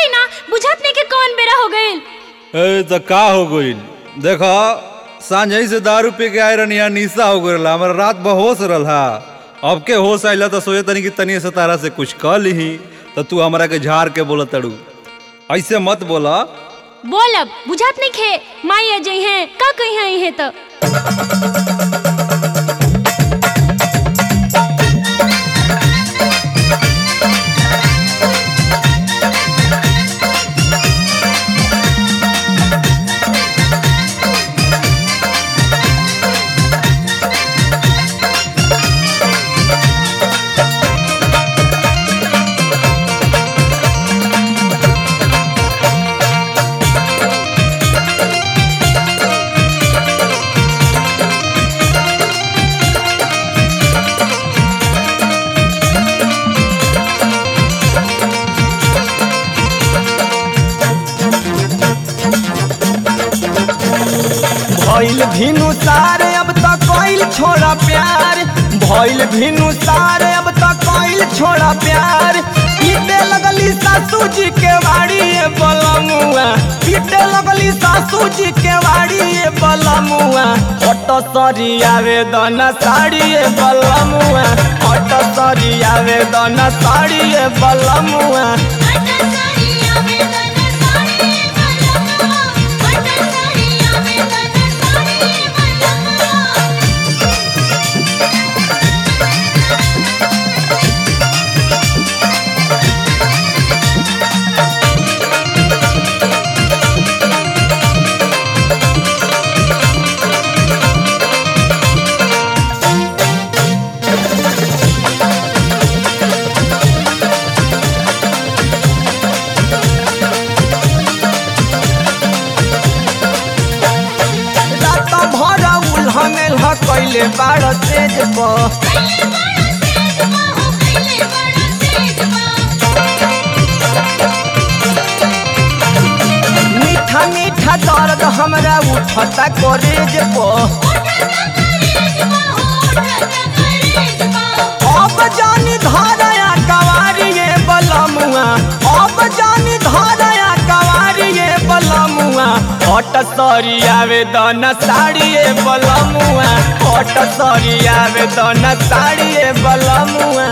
हटी ना बुझत नहीं कि कौन बेरा हो गइल ए तो का हो गइल देखो सांझ से दारू पी के आए रहनी यहाँ निशा हो गइल हमारा रात बहोश रहा अब के होश आइला तो सोचे तनी कि तनी से तारा से कुछ कह ली तो तू हमरा के झाड़ के बोला तड़ू ऐसे मत बोला बोलब बुझत नहीं खे माई अजय हैं का कही हैं इहे तो भइल भिनु सारे अब तक कोइल छोड़ा प्यार भइल भिनु सारे अब तक कोइल छोड़ा प्यार पीटे लगली सासू जी के वाड़ी ये बलमुआ पीटे लगली सासू जी के वाड़ी ये बलमुआ हट सरी आवेदन साड़ी ये बलमुआ हट सरी आवेदन साड़ी ये बलमुआ रात भर उल्हने ल कैले बाड़ तेज पर मीठा मीठा दर्द हमरा उठता करेज पर अब जानी धारया कवारिए बलमुआ अब जानी धारया कवारिए बलमुआ हट सरी आवेदन साड़िए बलमुआ हट सरी आवेदन साड़िए बलमुआ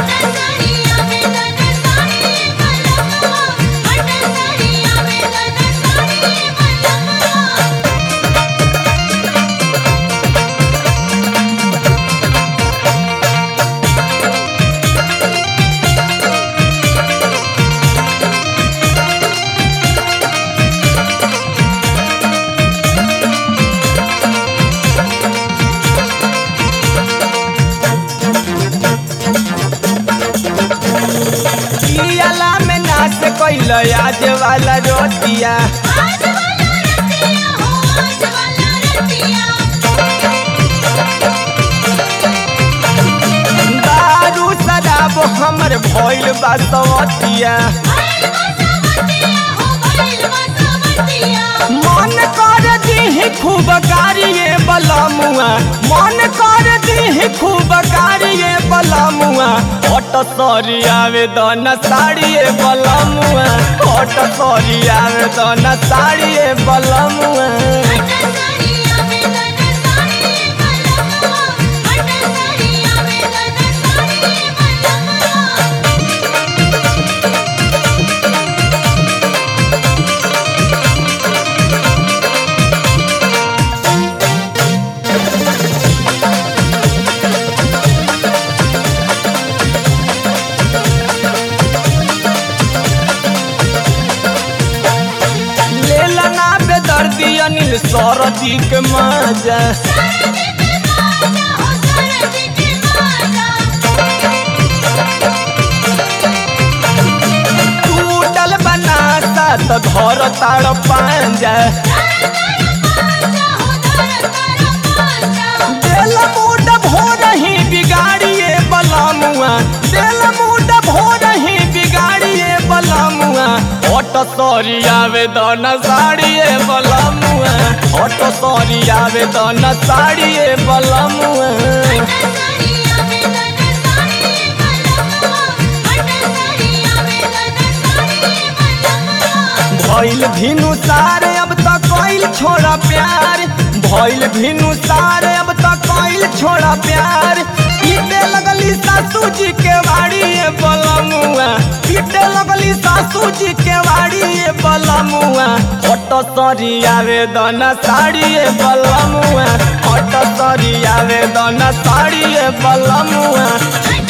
पियाला में नाच कैल आज वाला रोटिया दारू शराब हमर भइल बा सवतिया मन कर दीही खूब कारिये बलमुआ मन कर दीही खूब कारिये बलमुआ हट सरी आवेदन साड़िए बलमुआ हट सरी आवेदन साड़िए बलमुआ लेला ना बेदर्दी अनिल सरदी के मजा टूटल बनाता तो धर ताड़ पांजा दिल मूड भोर ही बिगाड़िए बलमुआ दिल मूड भोर ही बिगाड़िए बलमुआ हट सरी आवेदन साड़िए बलमुआ हट सरी आवेदन साड़िए बलमुआ Thank you. भइल भिनु सारे अब तक कोइल छोड़ा प्यार भइल भिनु सारे अब तक कोइल छोड़ा प्यार पीटे लगली सासू जी के वाड़ी बलमुआ पीटे लगली सासू जी के वाड़ी बलमुआ हट सरी आवेदन साड़ी बलमुआ हट सरी आवेदन साड़ी बलमुआ